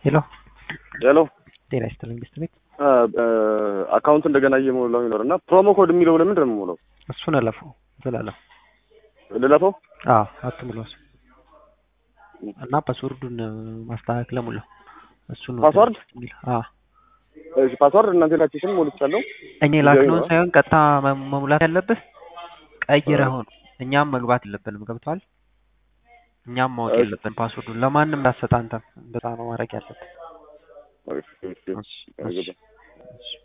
ሄሎ ሄሎ ጤና ይስጥልኝ ሚስት ቤት አካውንት እንደገና እየሞላው ይኖር እና ፕሮሞ ኮድ የሚለው ለምንድን ነው የምሞላው? እሱን እለፈው ዝላለሁ። ልለፈው? አዎ አትሙላው እሱ እና ፓስወርዱን ማስተካከል ሙላው። እሱ ነው ፓስወርድ? የሚል አዎ እሺ ፓስወርድ እናንተ ላችሁትን ሞልቻለሁ። እኔ ላክነውን ሳይሆን ቀጥታ መ- መሙላት ያለብህ ቀይረኸው ነው። እኛም መግባት የለብንም ገብቷል። እኛም ማወቅ እሺ። የለብን ፓስወርዱን ለማንም እንዳሰጥ አንተም እንደዛ ነው ማድረግ ያለብን። እሺ፣ እሺ፣ እሺ፣ አልገባም። እሺ።